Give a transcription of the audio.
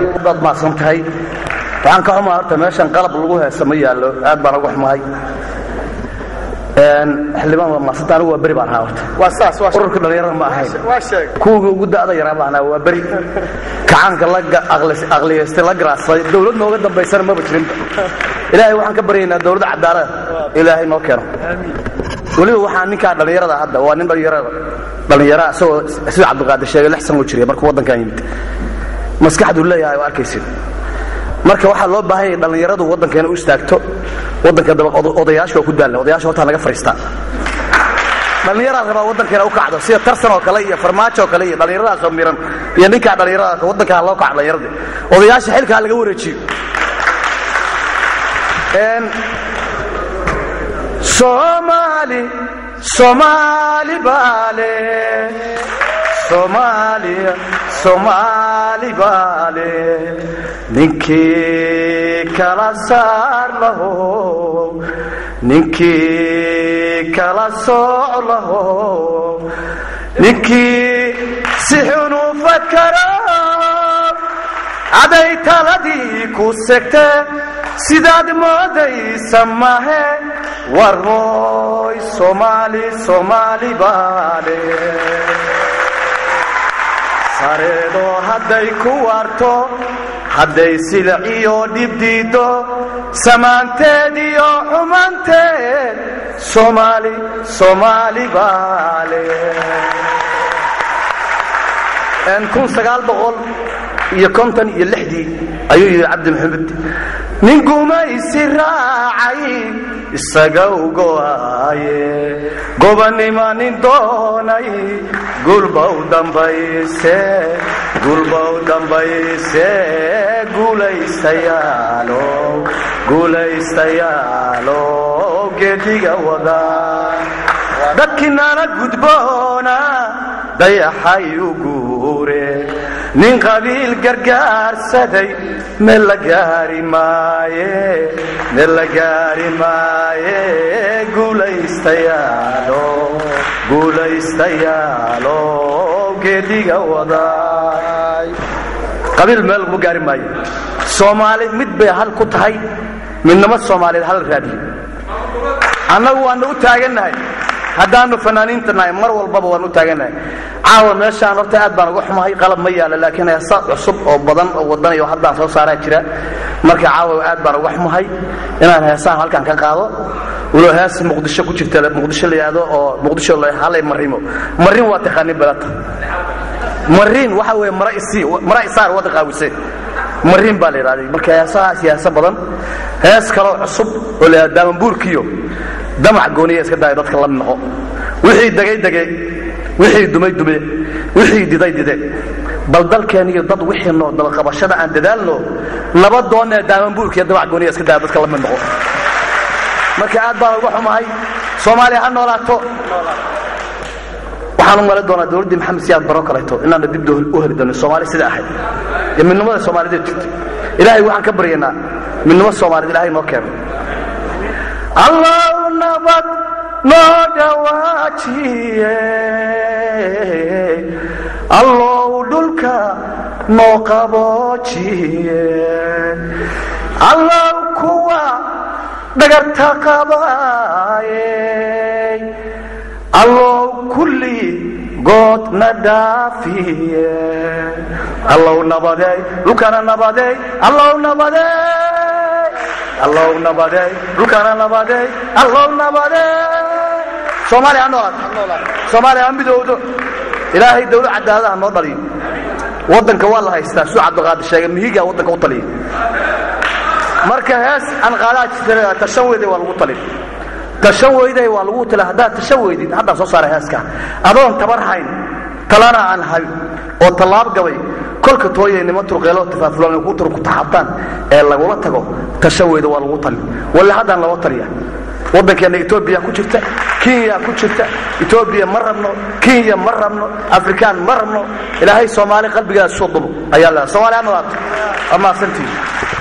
baad maadsan tahay waxaan ka xumaa horta meeshan qalab lagu heesa ma yaallo aad baan uga xumahay xildhibaan waa maasanta anigu waa beri baan ahaa horta waa saas waa ururka dhallinyarada ma ahayn waa sheeg kuwii ugu da'da yaraa baan ahaa waa beri kacaanka la aqliyaystay la garaacsaday dowlad nooga dambaysana maba jirinba ilaahay waxaan ka baryaynaa dowladda cadaalada ilaahay noo keeno weliba waxaa ninkaa dhallinyarada hadda waa nin dhallinyarada dhallinyara isagoo sida cabdiqaadir sheegay lix san oo jiriya markuu waddankan yimid maskaxduu leeyahay oo arkaysid marka waxaa loo baahan yahay dhallinyaradu waddankeena u istaagto waddanka daba odayaasha waa ku daalna odayaasha hortaa naga fariistaa dhallinyaraa rabaa waddankeena u kacdo sida tarsan oo kale iyo farmaajo oo kale iyo dhallinyaradaas oo miran iyo ninkaa dhallinyarada waddankaa loo kaco dhallinyaradii odayaasha xilkaa laga wareejiyo Somali, Somali bale, Somalia, Somali bale, ninkii kala saar laho, ninkii kala sooc laho, ninkii si xun u fakaro, caday taladii ku segte sidaad moodaysa mahe war hooy soomaali soomaali baale sareedoo hadday ku waarto hadday silic iyo dhibdiiddo samaanteed iyo xumanteed soomaali soomaali baale kun sagaal boqol iyo konton iyo lixdii ayuu yidhi cabdi maxamed nin gumaysi raacay isaga u go'aaye gobannima nin doonay gulba u dambayse gulba u dambayse guulaystayaalo guulaystayaalo geediga wada dadkii nala gudboona dayaxay u guure nin qabiil gargaarsaday meel la gaari maaye meel la gaari maaye guulaystayaalo guulaystayaalo geediga waday qabiil meel laguma gaari maayo soomaali mid bay hal ku tahay midnimo soomaaliyeed hal raadiyo annagu waana u taagannahay haddaanu fanaaniinta nahay mar walbaba waan u taagannahay caawa meeshaan horta aad baan uga xumahay qalab ma yaalo laakiin heesa cusub oo badan oo wadanayo haddaan soo saaraa jira marka caawa aad baan uga xumahay inaan heesaan halkan ka qaado walo hees muqdisho ku jirta muqdisho la yidhaahdo oo muqdisho halay marimo marin waa taqaanin balata marin waxa weeye mara isii mara isaar wada qaawise marin baa la yidhahday marka heesahaas heesa badan hees kaloo cusub oo la yidhahdo daamambuurkiyo damac gooniya iska daayo dadka la noqo wixii degay dege wixii dumay dume wixii diday dide bal dalkeen iyo dad wixii noo dabaqabashada aan dadaalno nabadoonee daamambuurka iyo damac gooniya iska daayo dadka la mid noqo marka aad baan uga xumahay soomaaliya ha noolaato waxaan u mali doonaa dowladdii maxamed siyaad baro kaleeto inaana dib u heli doonin soomaali sida ahayd iyo midnimada soomaalideed jirtay ilaahay waxaan ka baryaynaa midnimo soomaaliyed ilahay noo keeno allow nabad noo dhawaajiye allow dhulka noo qaboojiye allow kuwa dhagarta qabaaye allow kulli goodna dhaafiye allow nabadeey dhulkana nabadeey allow nabadeey allow nabadeey dhulkana nabadeey allow nabadeey soomaaliya ha noolaad soomaaliya ha midowdo ilaahay dawlad cadaalada ha noo dhaliyo waddanka waa la haystaa suu cabdiqaadir sheegay mihigaa waddanka u taliya marka hees aan qaadaa jirta tashan weyday waa lagu talin tashan weyday waa lagu tala haddaad tashan weydid haddaan soo saara heeska adoon tabar hayn talana aan hayn oo tallaab gabay kolka tooyaynimo turqeelo tafaafulaan ku tur ku taxabtaan ee lagula tago tashan weyda waa lagu talin walla haddaan loo taliya waddankeenna etoobiya ku jirta kenya ku jirta etoobiya ma rabno kenya ma rabno afrikaan ma rabno ilaahay soomaali qalbigaas soo dubo ayaa leedahay soomaaliya nolaato waa mahadsantihiin